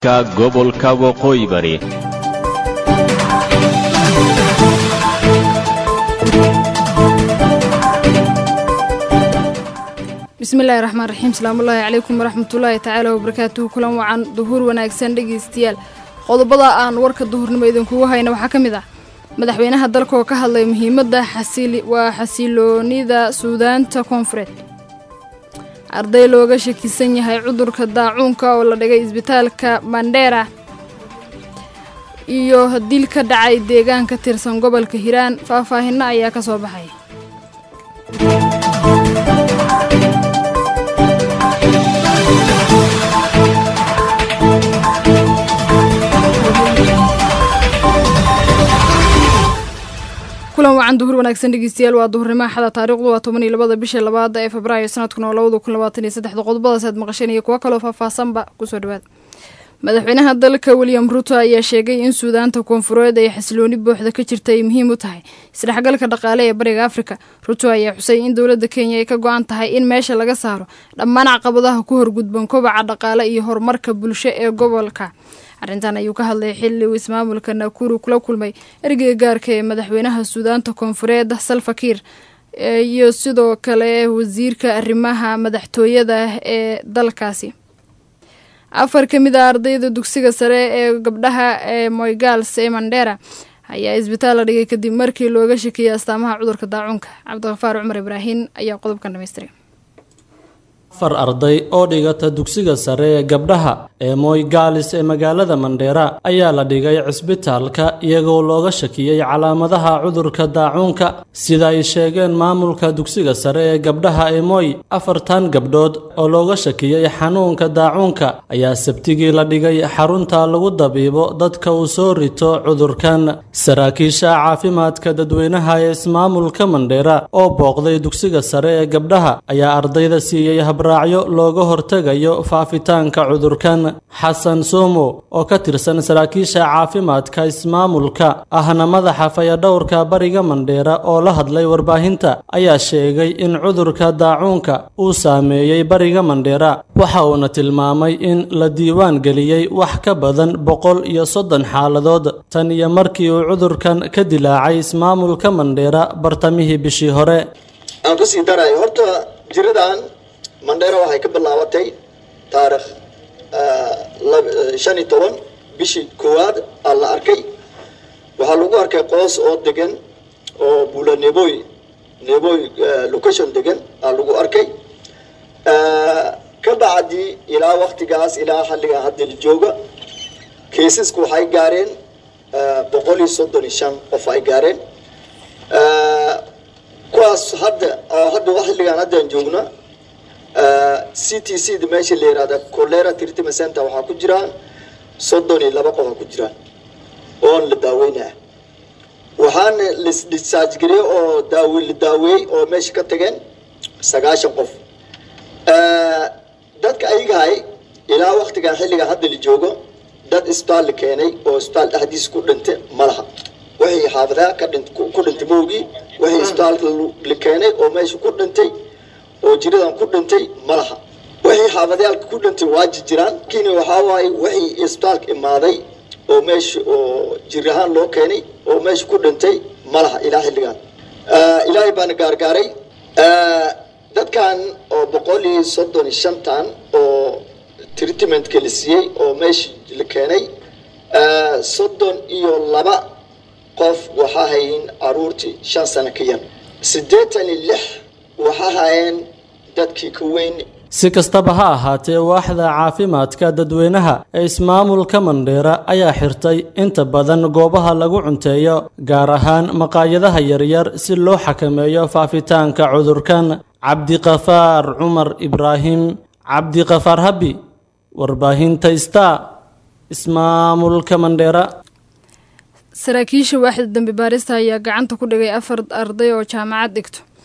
gobolka waqooyi bari bismillahi raxmaan raxiim salaamullaahi calaykum waraxmatullaahi tacaala wabarakaatuhu kulan wacan duhuur wanaagsan dhegeystayaal qodobada aan warka duhurnimo idinkugu hayna waxaa ka mid ah madaxweynaha dalka oo ka hadlay muhiimadda waa xasiloonida suudaanta koonfureed arday looga shakisan yahay cudurka daacuunka oo la dhigay isbitaalka mandheera iyo dil ka dhacay deegaan ka tirsan gobolka hiiraan faahfaahinno ayaa ka soo baxay kulan wacan duhur wanaagsan dhegeystayaal waa duhurnimo axada taarikhdu waa toban iyo labada bisha labaada ee febraayo sanadkuna oo labada kun labaatan iyo saddexda qodobadaas aad maqasheen iyo kuwo kaloo faahfaahsanba kusoo dhawaad madaxweynaha dalka william ruto ayaa sheegay in suudaanta koonfureed ay xasilooni buuxda ka jirta ay muhiim u tahay isdhexgalka dhaqaale ee bariga afrika ruto ayaa xusay in dowladda kenya ay ka go-an tahay in meesha laga saaro dhammaan caqabadaha ku horgudban kobaca dhaqaale iyo horumarka bulsho ee gobolka arrintan ayuu ka hadlay xilli uu ismaamulka nakuru kula kulmay ergeyga gaarka ee madaxweynaha suudaanta koonfureed salfakiir iyo sidoo kale wasiirka arrimaha madaxtooyada ee dalkaasi afar ka mid a ardayda dugsiga sare ee gabdhaha ee moygals ee mandheera ayaa isbitaal la dhigay kadib markii looga shakiyay astaamaha cudurka daacuunka cabdiqafaar cumar ibraahin ayaa qodobkan dhamaystiray afar arday oo dhigata dugsiga sare ee gabdhaha ee moygaalis ee magaalada mandheera ayaa la dhigay cisbitaalka iyagoo looga shakiyey calaamadaha cudurka daacuunka sida ay sheegeen maamulka dugsiga sare ee gabdhaha ee moy afartan gabdhood oo looga shakiyey xanuunka daacuunka ayaa sabtigii la dhigay xarunta lagu dabiibo dadka uu soo rito cudurkan saraakiisha caafimaadka dadweynaha ee ismaamulka mandheera oo booqday dugsiga sare ee gabdhaha ayaa ardayda siiyey raacyo looga hortegayo faafitaanka cudurkan xasan somo oo ka tirsan saraakiisha caafimaadka ismaamulka ahna madaxa fayadhowrka bariga mandheera oo la hadlay warbaahinta ayaa sheegay in cudurka daacuunka uu saameeyey bariga mandheera waxa uuna tilmaamay in la diiwaan geliyey wax ka badan boqol iyo soddon xaaladood tan iyo markii uu cudurkan ka dilaacay ismaamulka mandheera bartamihii bishii hore mandheera waxay ka bilaabatay taarikh shan iyo toban bishii koowaad aa la arkay waxaa lagu arkay qoos oo degan oo buula neboy neboy location degan aa lagu arkay ka bacdii ilaa waktigaas ilaa xalliga hadda la jooga kaisasku waxay gaareen boqol iyo soddon iyo shan qof ay gaareen kuwaas hadda hadda xilligaan haddaan joogna c t c da meesha la yihahda colera treatment center waxaa ku jiraan soddon iyo laba qof a ku jiraan oon la daaweynaya waxaana lasdischarge garey oo daawe la daaweeyey oo meesha ka tageen sagaashan qof dadka ayagahay ilaa waktigan xilligan hadda la joogo dad isbitaal la keenay oo isbitaal dhexdiisa ku dhintay ma laha waxay xaafadaha ka dhin ku dhintay mowgii waxay isbitaalka la keenay oo meesha ku dhintay oo jiradan ku dhintay ma laha waxay xaafadayaalka ku dhintay waa jirjiraan lakiin waxaa waaye waxay isbitaalka imaaday oo meesha oo jir ahaan loo keenay oo meesha ku dhintay ma laha ilaa xilligan ilaahay baana gaargaaray dadkan oo boqol iyo soddon iyo shantan oo treatmentka la siiyey oo meesha la keenay soddon iyo laba qof waxaa hayin caruurtii shan sano ka yar siddeetan iyo lix waxaa hayeen dadkii ka weyn si kastaba ha ahaatee waaxda caafimaadka dadweynaha ee ismaamulka mandheera ayaa xirtay inta badan goobaha lagu cunteeyo gaar ahaan maqaayadaha yaryar si loo xakameeyo faafitaanka cudurkan cabdiqafaar cumar ibraahim cabdiqafaar habi warbaahinta star ismaamulka mandheera saraakiisha waaxda dambi baarista ayaa gacanta ku dhigay afar arday oo jaamacad dhigto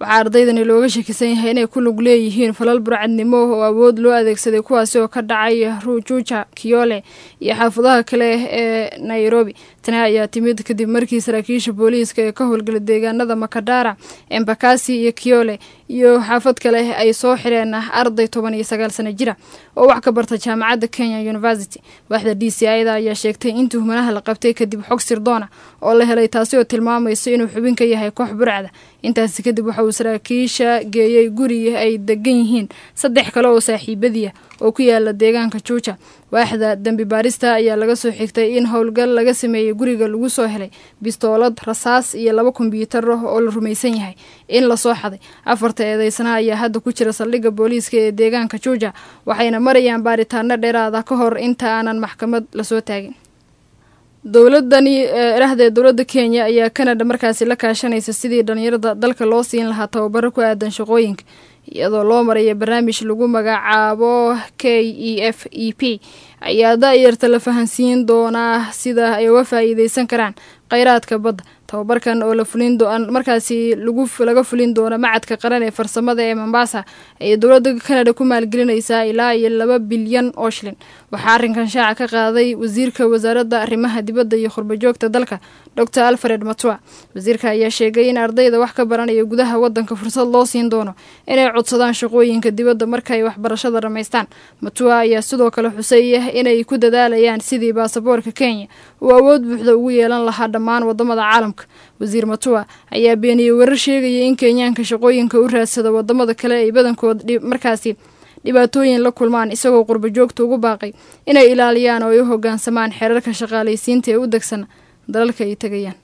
waxaa ardaydani looga shakisan yahay inay ku lug leeyihiin falal burcadnimo oo awood loo adeegsaday kuwaasi oo ka dhacay rujuja kiyole iyo xaafadaha kale ee nairobi tani ayaa timid kadib markii saraakiisha booliiska ee ka howlgala deegaanada makadara embakasi iyo kiyole iyo xaafad kale ay soo xireen arday toban iyo sagaal sano jira oo wax ka barta jaamacadda kenya university waaxda d c ida ayaa sheegtay in tuhmanaha la qabtay kadib xog sirdoona oo la helay taasi oo tilmaamayso inuu xubin ka yahay koox burcda intaasi kadib waxa uu saraakiisha geeyey guri ay degan yihiin saddex kale oo saaxiibadiia oo ku yaala deegaanka juuja waaxda dembi baarista ayaa laga soo xigtay in howlgal laga sameeyey guriga lagu soo helay bistoolad rasaas iyo laba kombyuutar oo la rumaysan yahay in lasoo xaday afarta eedeysana ayaa hadda ku jira saldhigga booliiska ee deegaanka juuja waxayna marayaan baaritaano dheeraada ka hor inta aanan maxkamad lasoo taagin dowladani erahdee dowladda kenya ayaa canada markaasi la kaashanaysa sidii dhalinyarada dalka loo siin lahaa tababaro ku aadan shaqooyinka iyadoo loo maraya barnaamij lagu magacaabo k e f e p ayaa da-yarta la fahansiin doonaa sida ay uga faa-iideysan karaan kheyraadka badda tababarkan oo la fulin markaasi laga fulin doono macadka qaran ee farsamada ee mombasa ayay dowladda canada ku maalgelinaysaa ilaa iyo laba bilyan oo shilin waxaa arrinkan shaaca ka qaaday wasiirka wasaaradda arrimaha dibadda iyo khurbajoogta dalka dor alfred matua wasiirka ayaa sheegay in ardayda wax ka baranaya gudaha wadanka fursad loo siin doono inay codsadaan shaqooyinka dibadda markaay waxbarashada dhammaystaan matua ayaa sidoo kale xuseeya inay ku dadaalayaan sidii baasaboorka kenya uu awood buuxda ugu yeelan lahaa dhammaan wadamada caalamka wasiir matua ayaa beeniyey warar sheegaya in kenyaanka shaqooyinka u raadsada wadamada kale ay badankood markaasi dhibaatooyin la kulmaan isagoo qurbajoogta ugu baaqay inay ilaaliyaan oo ay u hogaansamaan xeerarka shaqaalaysiinta ee u degsan dalalka ay tegayaan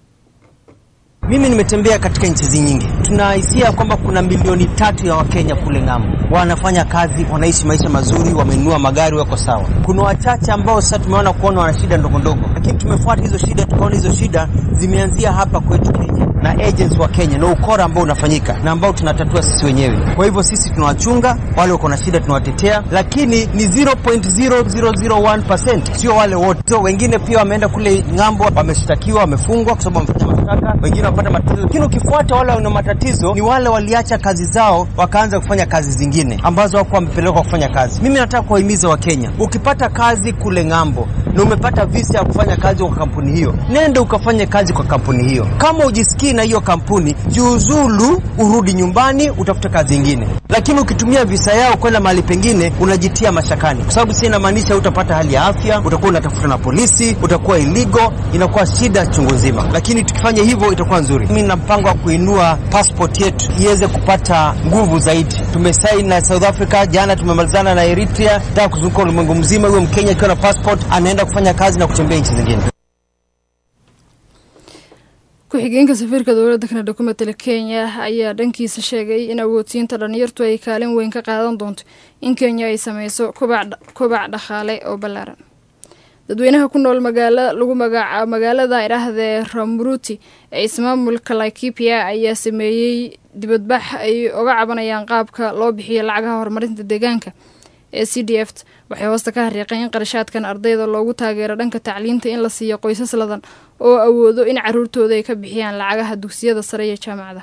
Mimi nimetembea katika nchi nyingi, tunahisia kwamba kuna milioni tatu ya Wakenya kule ng'ambo wanafanya kazi, wanaishi maisha mazuri, wamenunua magari, wako sawa. Kuna wachache ambao sasa tumeona kuona wana shida ndogo ndogo, lakini tumefuata hizo shida, tukaona hizo shida zimeanzia hapa kwetu Kenya na agents wa Kenya na ukora ambao unafanyika na ambao tunatatua sisi wenyewe. Kwa hivyo sisi tunawachunga wale wako na shida, tunawatetea, lakini ni 0.0001%, sio wale wote. So, wengine pia wameenda kule ng'ambo, wameshtakiwa, wamefungwa kwa sababu wamefanya mashtaka, wengine wamepata matatizo, lakini ukifuata wale wana matatizo ni wale waliacha kazi zao wakaanza kufanya kazi zingine ambazo hawakuwa wamepelekwa kufanya kazi. Mimi nataka kuwahimiza Wakenya, ukipata kazi kule ng'ambo na umepata visa ya kufanya kazi kwa kampuni hiyo, nenda ukafanye kazi kwa kampuni hiyo. Kama ujisikii na hiyo kampuni, jiuzulu, urudi nyumbani, utafute kazi ingine. Lakini ukitumia visa yao kwenda mahali pengine, unajitia mashakani, kwa sababu si inamaanisha utapata hali ya afya, utakuwa unatafuta na polisi, utakuwa iligo, inakuwa shida chungu nzima. Lakini tukifanya hivyo itakuwa nzuri. Mimi na mpango wa kuinua passport yetu iweze kupata nguvu zaidi. Tumesaini na South Africa jana, tumemalizana na Eritrea, nataka kuzunguka ulimwengu mzima. Huyo Mkenya akiwa na passport anaenda kufanya kazi na kutembea nchi zingine. ku-xigeenka safiirka dowladda kanada ku matala kenya ayaa dhankiisa sheegay in awoodsiinta dhalinyartu ay kaalin weyn ka qaadan doonto in kenya ay sameyso kobac dhaqaale oo ballaaran dadweynaha ku nool magaala lagu magaca magaalada idhaahdee ramuruti ee ismaamulka laikipia ayaa sameeyey dibadbax ay oga cabanayaan qaabka loo bixiyo lacagaha horumarinta deegaanka ee c d f waxay hoosta ka xariiqeen in qarashaadkan ardayda loogu taageero dhanka tacliinta in la siiyo qoysas ladan oo awoodo in caruurtooda ay ka bixiyaan lacagaha dugsiyada sare iyo jaamacada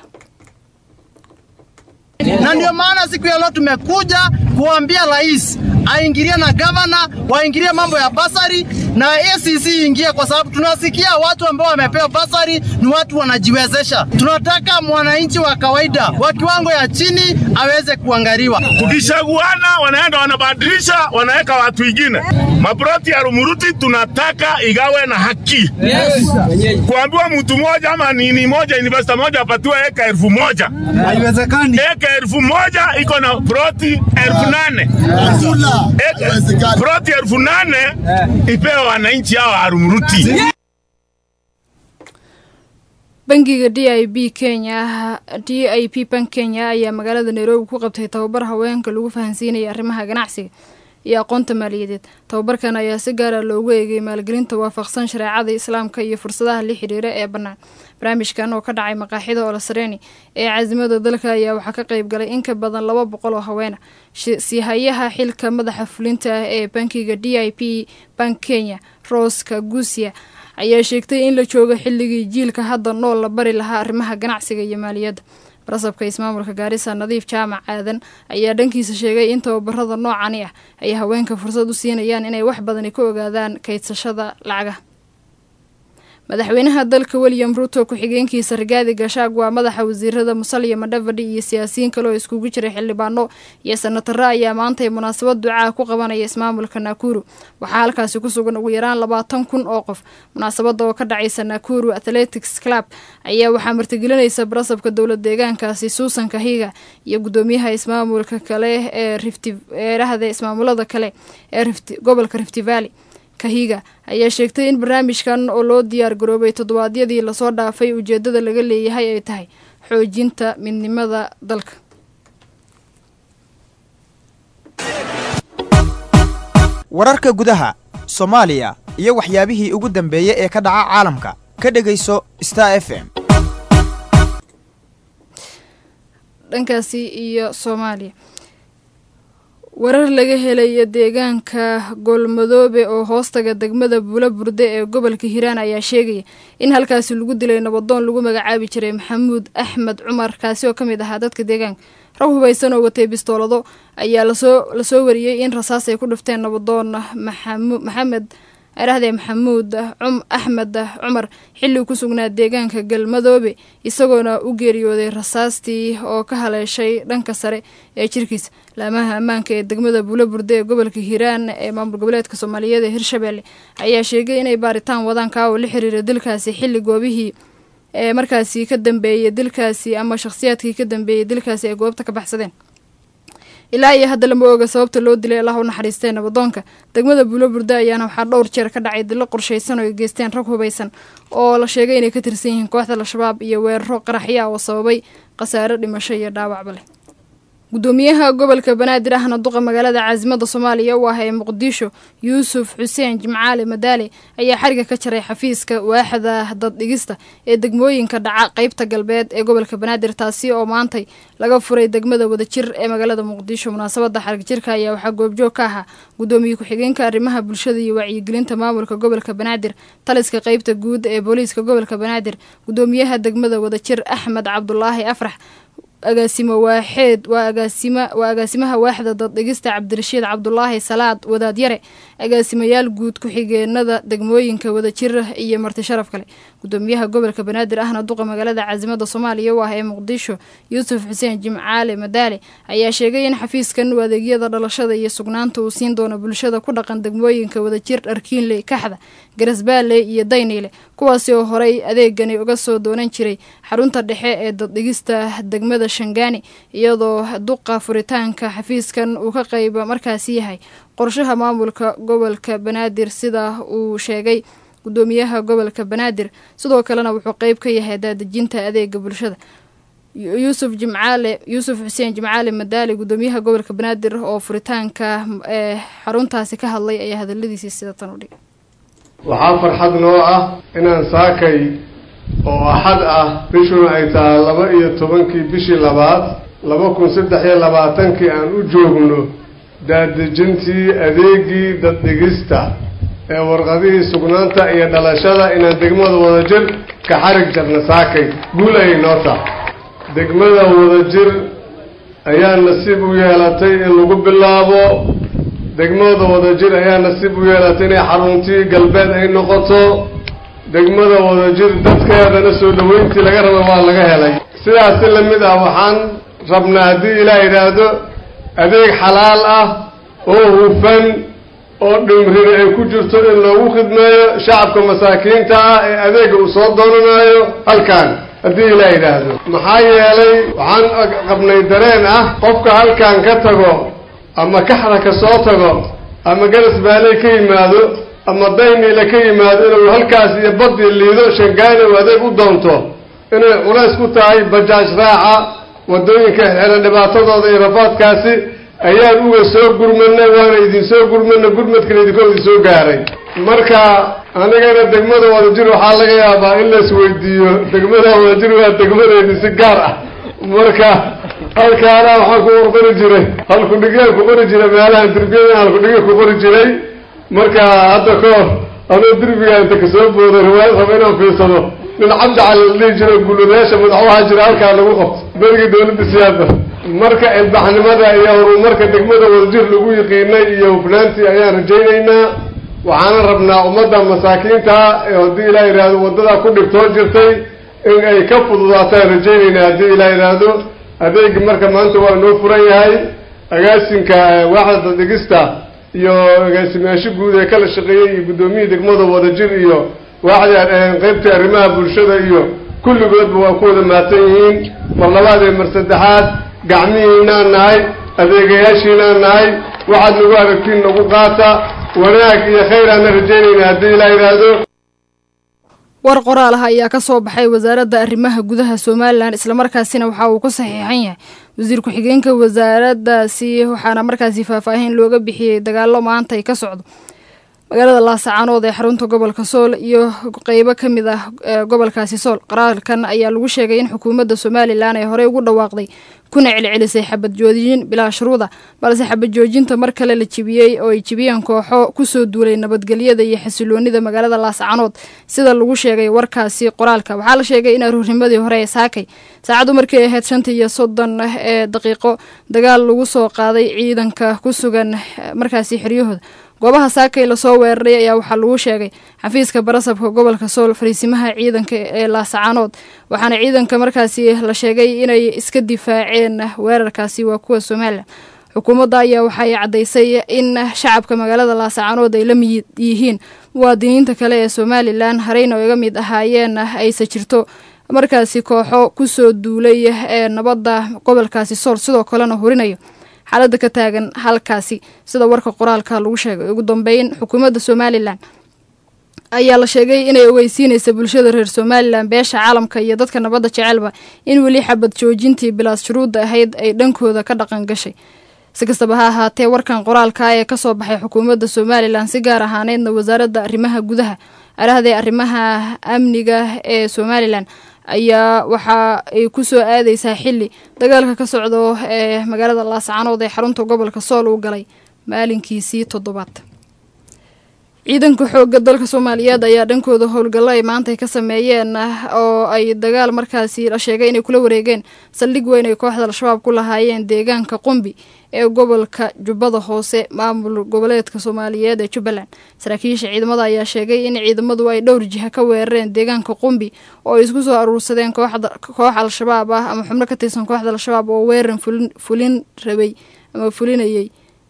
na ndio maana siku ya leo tumekuja kuambia rais aingilie na gavana waingilie mambo ya basari na ACC ingie, kwa sababu tunasikia watu ambao wamepewa basari ni watu wanajiwezesha. Tunataka mwananchi wa kawaida wa kiwango ya chini aweze kuangaliwa. Tukishaguana wanaenda wanabadilisha, wanaweka watu wengine. Maproti ya Rumuruti tunataka igawe na haki. Yes. Kuambiwa mtu moja ama nini moja investor moja apatiwe eka elfu moja Haiwezekani. eka elfu moja iko na proti elfu nane Eka- proti elfu nane ipewe wananchi hao wa Rumuruti. bangiga d i b kenya d i p bank kenya ayaa magaalada nairobi ku qabtay tababar haweenka lagu fahansiinaya arrimaha ganacsiga iyo aqoonta maaliyadeed tababarkan ayaa si gaara loogu eegay maalgelinta waafaqsan shareecada islaamka iyo fursadaha la xiriira ee bannaan barnaamijkan oo ka dhacay maqaaxida olasareeni ee caasimada dalka ayaa waxaa ka qayb galay in ka badan laba boqol oo haweena siihayaha xilka madaxa fulinta ah ee bankiga d i p bank kenya roska guusia ayaa sheegtay in la joogo xilligii jiilka hadda nool la bari lahaa arrimaha ganacsiga iyo maaliyadda barasabka ismaamulka gaarisa nadiif jaamac aadan ayaa dhankiisa sheegay in tababarada noocani ah ay haweenka fursad u siinayaan inay wax badani ka ogaadaan kaydsashada lacagaha madaxweynaha dalka william ruto ku-xigeenkiisa rigaadi gashaag waa madaxa wasiirada musalya madhavadhi iyo siyaasiyiin kale oo iskugu jiray xildhibaano iyo senataro ayaa maantay munaasabad ducaa ku qabanaya ismaamulka naakuru waxaa halkaasi ku sugan ugu yaraan labaatan kun oo qof munaasabada oo ka dhacaysa naakuru athletics club ayaa waxaa martigelinaysa barasabka dowlad deegaankaasi suusan kahiga iyo gudoomiyaha ismaamulka kale ee rifteerahda ismaamulada kale ee gobolka rifty valley kahiga ayaa sheegtay in barnaamijkan oo loo diyaar garoobay toddobaadyadii lasoo dhaafay ujeedada laga leeyahay ay tahay xoojinta midnimada dalka wararka gudaha soomaaliya iyo waxyaabihii ugu dambeeyey ee ka dhaca caalamka ka dhegayso star f m dhankaasi iyo soomaaliya warar laga helaya deegaanka goolmadoobe oo hoostaga degmada buula burde ee gobolka hiiraan ayaa sheegaya in halkaasi lagu dilay nabadoon lagu magacaabi jiray maxamuud axmed cumar kaasi oo ka mid ahaa dadka deegaanka rag hubaysan oo watay bistoolado ayaa lasoo lasoo wariyey in rasaas ay ku dhifteen nabadoon maxamed arahdee maxamuud axmed cumar xilli ku sugnaa deegaanka galmadoobe isagoona u geeriyooday rasaastii oo ka haleeshay dhanka sare ee jirkiisa laamaha ammaanka ee degmada buula burde ee gobolka hiiraan ee maamul goboleedka soomaaliyeed ee hirshabelle ayaa sheegay inay baaritaan wadaan kaa oo la xiriira dilkaasi xilli goobihii ee markaasi ka dambeeyey dilkaasi ama shakhsiyaadkii ka dambeeyey dilkaasi ay goobta ka baxsadeen ilaa iyo hadda lama oga sababta loo dilay allah u naxariistee nabadoonka degmada buulo burda ayaana waxaa dhowr jeer ka dhacay dilo qorshaysan oo ay geysteen rag hubaysan oo la sheegay inay ka tirsan yihiin kooxda al-shabaab iyo weeraro qaraxya oo sababay khasaaro dhimasho iyo dhaawacba leh gudoomiyaha gobolka banaadir ahna duqa magaalada caasimada soomaaliya u ah ee muqdisho yuusuf xuseen jimcaale madaale ayaa xariga ka jaray xafiiska waaxda daddhigista ee degmooyinka dhaca qeybta galbeed ee gobolka banaadir taasi oo maantay laga furay degmada wadajir ee magaalada muqdisho munaasabada xarig jirka ayaa waxaa goobjoog ka ahaa gudoomiye ku-xigeenka arrimaha bulshada iyo wacyigelinta maamulka gobolka banaadir taliska qeybta guud ee booliiska gobolka banaadir gudoomiyaha degmada wadajir axmed cabdulaahi afrax agaasimo waaxeed waa agaasima waa agaasimaha waaxda daddhigista cabdirashiid cabdulaahi salaad wadaadyare agaasimayaal guud ku-xigeenada degmooyinka wadajir iyo marti sharaf kale gudoomiyaha gobolka banaadir ahna duqa magaalada caasimada soomaaliya u ah ee muqdisho yuusuf xuseen jimcaale madaale ayaa sheegay in xafiiskan uu adeegyada dhalashada iyo sugnaanta uu siin doono bulshada ku dhaqan degmooyinka wadajir dharkiinley kaxda garasbaale iyo dayniile kuwaasi oo horey adeegani uga soo doonan jiray xarunta dhexe ee daddhigista degmada shangaani iyadoo duqa furitaanka xafiiskan uu ka qayba markaasi yahay qorshaha maamulka gobolka banaadir sida uu sheegay gudoomiyaha gobolka banaadir sidoo kalena wuxuu qeyb ka yahay daadejinta adeega bulshada yuusuf jimcaale yuusuf xuseen jimcaale madaali gudoomiyaha gobolka banaadir oo furitaanka ee xaruntaasi ka hadlay ayaa hadaladiisii sida tan u dhigay waxaa farxad noo ah inaan saakay oo axad ah bishuna ay tahay laba iyo tobankii bishii labaad laba kun saddex iyo labaatankii aan u joogno daadejintii adeegii daddhigista ee warqadihii sugnaanta iyo dhalashada inaan degmada wadajir ka xarig jarna saakay guul ayay noo tahay degmada wadajir ayaa nasiib u yeelatay in lagu bilaabo degmada wadajir ayaa nasiib u yeelatay inay xaruntii galbeed ay noqoto degmada wadajir dadkeedana soo dhaweyntii laga raba waa laga helay sidaas si lamid ah waxaan rabnaa haddii ilaah yidhaahdo adeeg xalaal ah oo hufan oo dhimrin ay ku jirto in loogu khidmeeyo shacabka masaakiinta ah ee adeega uu soo doonanayo halkan haddii ilaah yidhaahdo maxaa yeelay waxaan qabnay dareen ah qofka halkan ka tago ama kaxda ka soo tago ama garas baaley ka yimaado ama dayniile ka yimaado inuu halkaas iyo badii liido shangaani uu adeeg u doonto inay culays ku tahay bajaaj raaca waddooyinka xeelan dhibaatadooda iyo rafaadkaasi ayaan uga soo gurmanay waana idinsoo gurmana gurmadkana idinkoo idin soo gaaray marka anigana degmada wadajir waxaa laga yaabaa in lais weydiiyo degmada wadajir waa degmadeedii si gaar ah marka halkaana waxaan ku qori jiray halkudhigyaan ku qori jiray meelahan derbiyada halkudhigya ku qori jiray marka hadda ka hor anuu derbiga inta kasoo booday riwaayad raba inaan fiirsado nin cabdi cali la dhihi jiro guulayaasha madaxwaha jira halkaa lagu qabto berigii dowladda siyaada marka ilbaxnimada iyo horumarka degmada wadajir lagu yiqiinay iyo hufnaantii ayaan rajaynaynaa waxaana rabnaa ummadda masaakiinta ee haddii ilaah yidhaahdo waddadaa ku dhibtoo jirtay in ay ka fududaataan rajaynaynaa haddii ilaah yidhaahdo adeegi marka maanta waa noo furan yahay agaasinka waaxda dhigista iyo agaasimayaasho guud ee kala shaqeeyey iyo guddoomiyii degmada wadajir iyo waaxda qeybtii arrimaha bulshada iyo kulligoodba waa ku wada mahadsan yihiin mar labaad ee mar saddexaad gacmihiinaan nahay adeegayaashiinaan nahay waxaad nagu aragtiin nagu qaata wanaag iyo khayraana rajaynayna haddii ilaa yidhaahdo war qoraal ah ayaa ka soo baxay wasaaradda arrimaha gudaha somalilan islamarkaasina waxa uu ku saxiixan yahay wasiir ku-xigeenka wasaaraddaasi waxaana markaasi faahfaahin looga bixiyey dagaalo maanta ay ka socdo magaalada laasacaanood ee xarunta gobolka sool iyo qeybo ka mid ah gobolkaasi sool qaraalkan ayaa lagu sheegay in xukuumadda somalilan ay horey ugu dhawaaqday kuna celcelisay xabad joojin bilaa shuruuda balse xabad joojinta mar kale la jibiyey oo ay jibiyeen kooxo kusoo duulay nabadgelyada iyo xasiloonida magaalada laascaanood sida lagu sheegay warkaasi qoraalka waxaa la sheegay in aruurnimadii hore ee saakay saacaddu markay ahayd shanta iyo soddon ee daqiiqo dagaal lagu soo qaaday ciidanka ku sugan markaasi xeryahooda goobaha saakay lasoo weeraray ayaa waxaa lagu sheegay xafiiska barasabka gobolka sool fariisimaha ciidanka ee laasacaanood waxaana ciidanka markaasi la sheegay inay iska difaaceen weerarkaasi waa kuwa somalilan xukuumadda ayaa waxay caddaysay in shacabka magaalada laasacaanood ay la mid yihiin muwaadiniinta kale ee somalilan hareyna iga mid ahaayeen ayse jirto markaasi kooxo kusoo duulay ee nabadda gobolkaasi sool sidoo kalena hurinayo xaaladda ka taagan halkaasi sida warka qoraalka lagu sheegay ugu dambeyn xukuumadda somalilan ayaa la sheegay inay ogeysiinaysa bulshada reer somalilan beesha caalamka iyo dadka nabadda jecelba in weli xabad joojintii bilaas shuruudda ahayd ay dhankooda ka dhaqan gashay si kastaba ha ahaatee warkan qoraalka ee kasoo baxay xukuumadda somalilan si gaar ahaaneydna wasaaradda arrimaha gudaha arahdee arrimaha amniga ee somalilan ayaa waxa ay ku soo aadeysaa xili dagaalka ka socdo ee magaalada laascaanood ee xarunta gobolka sool uu galay maalinkiisii toddobaad ciidanka xoogga dalka soomaaliyeed ayaa dhankooda howlgallo ay maanta ay ka sameeyeen oo ay dagaal markaasi la sheegay inay kula wareegeen saldhig weyn ay kooxda al-shabaab ku lahaayeen deegaanka qumbi ee gobolka jubbada hoose maamul goboleedka soomaaliyeed ee jubbaland saraakiisha ciidamada ayaa sheegay in ciidamadu ay dhowr jiha ka weerareen deegaanka qumbi oo ay isku soo aruursadeen koox al-shabaab ah ama xubno ka tirsan kooxda al-shabaab oo weeran fulin rabay ama fulinayay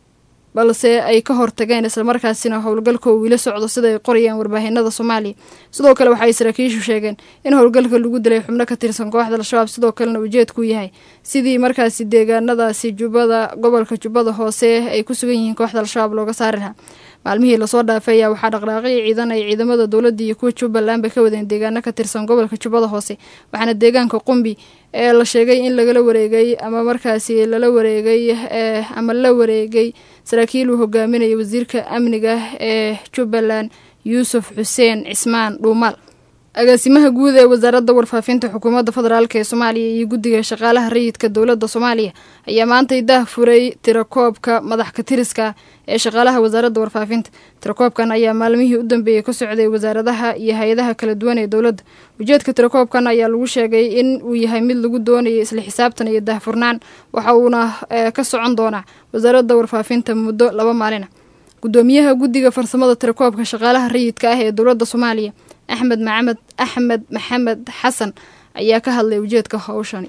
balse ay ka hortageen islamarkaasina howlgalka uu wili socdo sida ay qorayaan warbaahinada soomaaliya sidoo kale waxaay saraakiishu sheegeen in howlgalka lagu dilay xubno ka tirsan kooxda al-shabaab sidoo kalena ujeedku yahay sidii markaasi deegaanadaasi jubbada gobolka jubbada hoose ay ku sugan yihiin kooxda al-shabaab looga saari lahaa maalmihii lasoo dhaafay ayaa waxaa dhaqdhaaqii ciidan ay ciidamada dowladda iyo kuwa jubbalandba ka wadeen deegaano ka tirsan gobolka jubbada hoose waxaana deegaanka qumbi ee la sheegay in lagala wareegay ama markaasi lala wareegay ama la wareegay saraakiil uu hogaaminaya wasiirka amniga ee jubbaland yuusuf xuseen cismaan dhuumaal agaasimaha guud ee wasaaradda warfaafinta xukuumadda federaalk ee soomaaliya iyo guddiga shaqaalaha rayidka dowladda soomaaliya ayaa maantay daah furay tirakoobka madax katiriska ee shaqaalaha wasaaradda warfaafinta tirakoobkan ayaa maalmihii u dambeeyey ka socday wasaaradaha iyo hay-adaha kala duwan ee dowladda ujeedka tirakoobkan ayaa lagu sheegay in uu yahay mid lagu doonayo isla xisaabtan iyo daahfurnaan waxa uuna ka socon doonaa wasaaradda warfaafinta muddo laba maalina gudoomiyaha guddiga farsamada tirakoobka shaqaalaha rayidka ah ee dowladda soomaaliya axmed maxamed axmed maxamed xasan ayaa ka hadlay ujeedka hawshani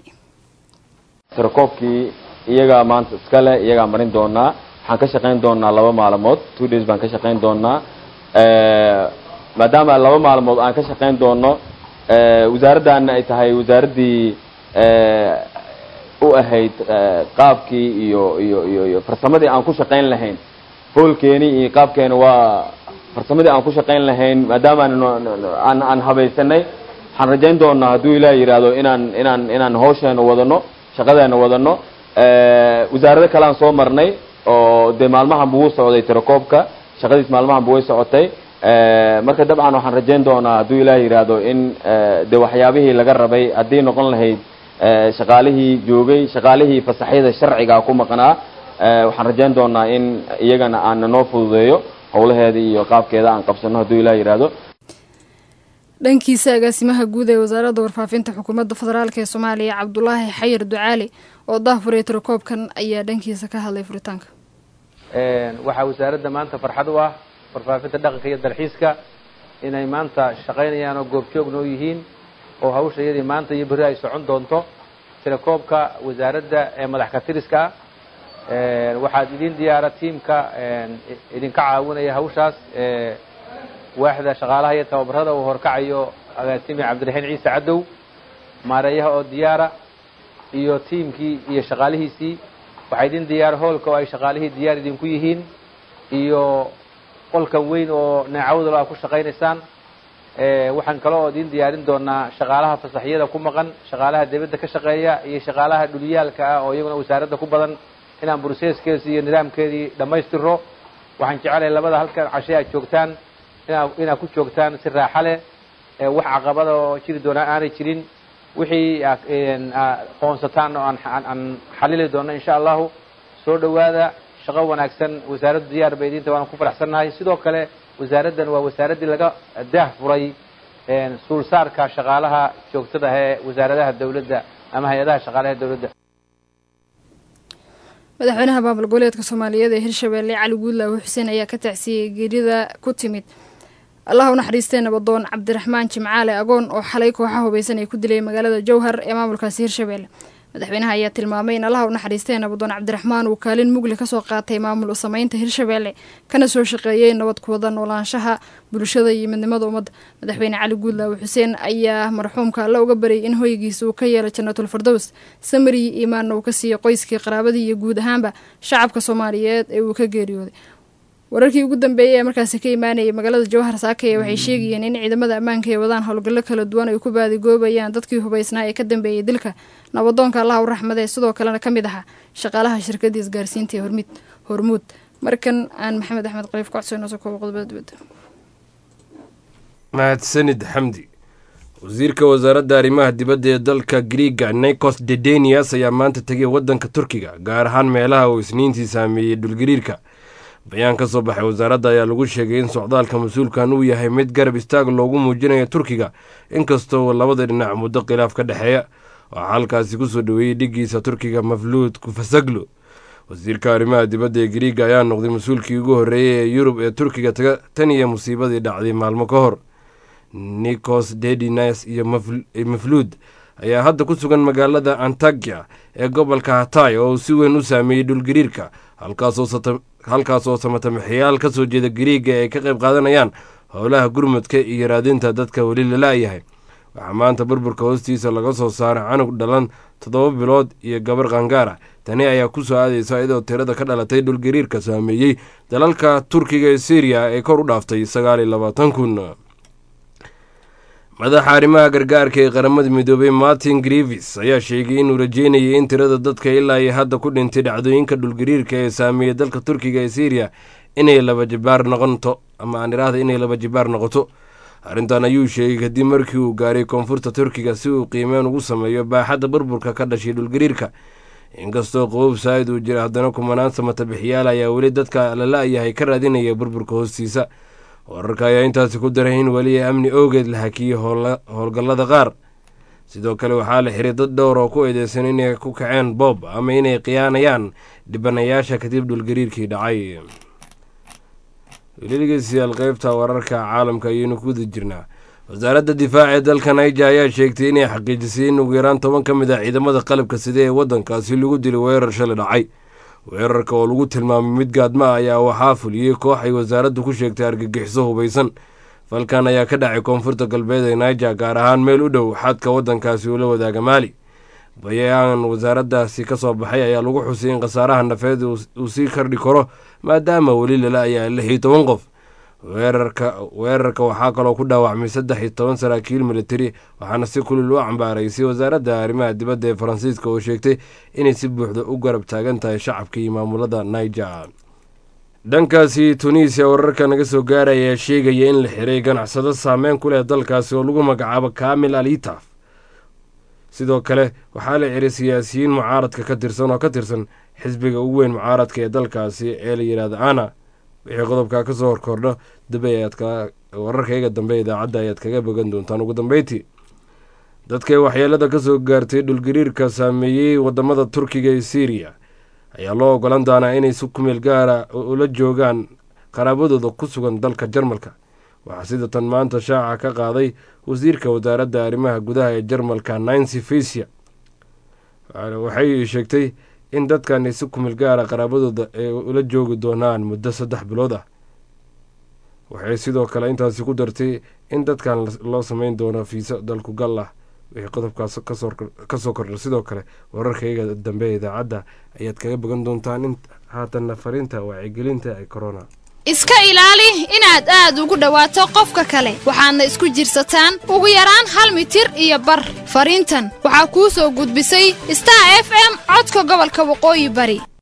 tirakoobkii iyagaa maanta iskale iyagaa marin doonaa waxaan ka shaqayn doonaa laba maalmood two days baan ka shaqayn doonaa maadaama laba maalmood aan ka shaqayn doono wasaaraddaana ay tahay wasaaraddii u ahayd qaabkii iyo iyo iyo iyo farsamadii aan ku shaqayn lahayn hoolkeeni iyo qaabkeena waa farsamadii aan ku shaqayn lahayn maadaama aan aan habaysanay waxaan rajayn doonaa hadduu ilaah yidhaahdo inaan inaan inaan hawsheena wadano shaqadeena wadano wasaarado kale aan soo marnay oo dee maalmahan buu socday tirakoobka shaqadiis maalmahan bu way socotay marka dabcan waxaan rajayn doonaa hadduu ilaah yidhaahdo in de waxyaabihii laga rabay haddii noqon lahayd shaqaalihii joogay shaqaalihii fasaxyada sharciga ku maqnaa waxaan rajayn doonaa in iyagana aan noo fududeeyo howlaheeda iyo qaabkeeda aan qabsano hadduu ilaah yidhaahdo dhankiisa agaasimaha guud ee wasaaradda warfaafinta xukuumadda federaalk ee soomaaliya cabdulaahi xayir ducaali oo dahfuray tirakoobkan ayaa dhankiisa ka hadlay furitaanka waxaa wasaaradda maanta farxad u ah warfaafinta dhaqanka iyo dalxiiska inay maanta shaqaynayaan oo goobjoogna u yihiin oo hawsha iyadii maanta iyo berri ay socon doonto tirakoobka wasaaradda ee madax katiriska ah waxaad idin diyaara tiimka idinka caawinaya hawshaas waaxda shaqaalaha iyo tababarada uu horkacayo agaasimi cabdiraxiin ciise cadow maareeyaha oo diyaara iyo tiimkii iyo shaqaalihiisii waxaa idin diyaara hoolka oo ay shaqaalihii diyaar idinku yihiin iyo qolkan weyn oo neecawdalo aad ku shaqaynaysaan waxaan kale oo idin diyaarin doonaa shaqaalaha fasaxyada ku maqan shaqaalaha dibadda ka shaqeeya iyo shaqaalaha dhuliyaalka ah oo iyaguna wasaaradda ku badan inaan broseskeesi iyo nidaamkeedii dhammaystiro waxaan jecelahay labada halkan cashe aad joogtaan ina inaad ku joogtaan si raaxa leh wax caqabada oo jiri doonaa aanay jirin wixii qoonsataan oo aan xalili doono insha allahu soo dhowaada shaqo wanaagsan wasaaraddu diyaar bay idinta waana ku faraxsannahay sidoo kale wasaaraddan waa wasaaraddii laga daah furay suulsaarka shaqaalaha joogtada ee wasaaradaha dowladda ama hay-adaha shaqaalaha dowladda madaxweynaha maamul goboleedka soomaaliyeed ee hirshabeelle cali guudlaawe xuseen ayaa ka tacsiyey geerida ku timid allah u naxariistee nabadoon cabdiraxmaan jimcaale agoon oo xalay kooxa hubaysan ay ku dilay magaalada jowhar ee maamulkaasi hirshabeelle madaxweynaha ayaa tilmaamay in allah u naxariistee nabadoon cabdiraxmaan uu kaalin mugli kasoo qaatay maamul u sameynta hirshabeelle kana soo shaqeeyey nabad kuwada noolaanshaha bulshada iyo midnimada ummadda madaxweyne cali guudlaawe xuseen ayaa marxuumka alle uga baryay in hoygiisa uu ka yeelo jannatul firdows samariyi iimaanna uu ka siiyo qoyskii qaraabadii iyo guud ahaanba shacabka soomaaliyeed ee uu ka geeriyooday wararkii ugu dambeeyey ee markaasi ka imaanayay magaalada jawhar saakaya waxay sheegayeen in ciidamada ammaanka ay wadaan howlgallo kala duwan ay ku baadigoobayaan dadkii hubaysnaa ee ka dambeeyey dilka nabadoonka allaha u raxmadee sidoo kalena ka mid ahaa shaqaalaha shirkadii isgaarsiinta ee hormid hormuud markan aan maxamed axmed qaliif ku codsayno soo koobo qodobada dibadda mahadsanid xamdi wasiirka wasaaradda arrimaha dibadda ee dalka griiga nikos dedenias ayaa maanta tegay waddanka turkiga gaar ahaan meelaha uu isniintii saameeyey dhulgariirka bayaan ka soo baxay wasaaradda ayaa lagu sheegay in socdaalka mas-uulkan uu yahay mid garab istaag loogu muujinayo turkiga inkastoo labada dhinac muddo khilaaf ka dhexeeya waxaa halkaasi kusoo dhoweeyey dhiggiisa turkiga mafluud kufasaglo wasiirka arrimaha dibadda ee griiga ayaa noqday mas-uulkii ugu horreeyey ee yurub ee turkiga tan iyo musiibadii dhacday maalmo ka hor nikos dedinas iyo mafluud ayaa hadda ku sugan magaalada antagya ee gobolka hatay oo uu si weyn u saameeyey dhulgariirka halkaasoo samatamaxyaal ka soo jeeda gariiga ay ka qayb qaadanayaan howlaha gurmudka iyo raadinta dadka weli lala-yahay waxaa maanta burburka hoostiisa laga soo saaray canug dhalan toddoba bilood iyo gabar qangaara tani ayaa ku soo aadaysa iyadoo tirada ka dhalatay dhulgariirka saameeyey dalalka turkiga ee syriya ee kor u dhaaftay sagaal iyo labaatan kun madaxa arrimaha gargaarka ee qaramada midoobay martin grivis ayaa sheegay inuu rajeynayay in tirada dadka ilaa iyo hadda ku dhintay dhacdooyinka dhulgariirka ee saameeyey dalka turkiga ee syriya inay laba jibaar noqonto ama aan idhaahda inay laba jibaar noqoto arrintan ayuu sheegay kadib markii uu gaaray koonfurta turkiga si uu qiimeyn ugu sameeyo baaxadda burburka ka dhashay dhulgariirka inkastoo qobab saa'id uu jira haddana kumanaan samatabixiyaal ayaa weli dadka lala-yahay ka raadinaya burburka hoostiisa wararka ayaa intaasi ku daray in weli amni oogeed la hakiyey howlgallada qaar sidoo kale waxaa la xiray dad dhowr oo ku eedeysan inay ku kaceen boob ama inay khiyaanayaan dhibanayaasha kadib dhulgariirkii dhacay welidhegeystayaal qeybta wararka caalamka ayaynu ku wada jirnaa wasaaradda difaaca ee dalka naija ayaa sheegtay inay xaqiijisay in ugu yaraan toban ka mid ah ciidamada qalabka side ee waddankaasi lagu dilay weerar shalay dhacay weerarka oo lagu tilmaamay mid gaadma ah ayaa waxaa fuliyey koox ay wasaaraddu ku sheegtay argagixiso hubaysan falkan ayaa ka dhacay koonfurta galbeed ee naija gaar ahaan meel u dhow xadka waddankaasi uu la wadaaga maali bayaan wasaaraddaasi ka soo baxay ayaa lagu xusay in khasaaraha nafeed uu sii kordhi karo maadaama weli lala ayaa lix iyo toban qof weerarka weerarka waxaa kaloo ku dhaawacmay saddex iyo toban saraakiil militari waxaana si kulil u cambaaraysay wasaaradda arrimaha dibadda ee faransiiska oo sheegtay inay si buuxda u garab taagan tahay shacabka iyo maamulada niger dhankaasi tunisiya wararka naga soo gaaraya ayaa sheegaya in la xiray ganacsado saameyn ku leh dalkaasi oo lagu magacaabo kamil alitaf sidoo kale waxaa la xiray siyaasiyiin mucaaradka ka tirsan oo ka tirsan xisbiga ugu weyn mucaaradka ee dalkaasi ee la yidhahda ana wixii qodobkaa kasoo horkordho dambe ayaad ka wararkayga dambe idaacadda ayaad kaga bogan doontaan ugu dambeyntii dadkay waxyeelada kasoo gaartay dhulgariirka saameeyey wadamada turkiga iyo syriya ayaa loo ogolan doonaa inay si kumeel gaara ula joogaan qaraabadooda ku sugan dalka jarmalka waxaa sida tan maanta shaaca ka qaaday wasiirka wasaaradda arrimaha gudaha ee jarmalka nancy fisia waxay sheegtay in dadkan si kumeel gaara qaraabadooda ay ula joogi doonaan muddo saddex bilood ah waxay sidoo kale intaasi ku dartay in dadkan loo sameyn doono fiisa dalku gal ah wixii qodobkaas kasoo kordha sidoo kale wararkayga dambe idaacadda ayaad kaga bogan doontaan in haatanna fariinta wacyigelinta ee corona iska ilaali inaad aad ugu dhowaato qofka kale waxaadna isku jirsataan ugu yaraan hal mitir iyo bar fariintan waxaa kuu soo gudbisay star f m codka gobolka waqooyi bari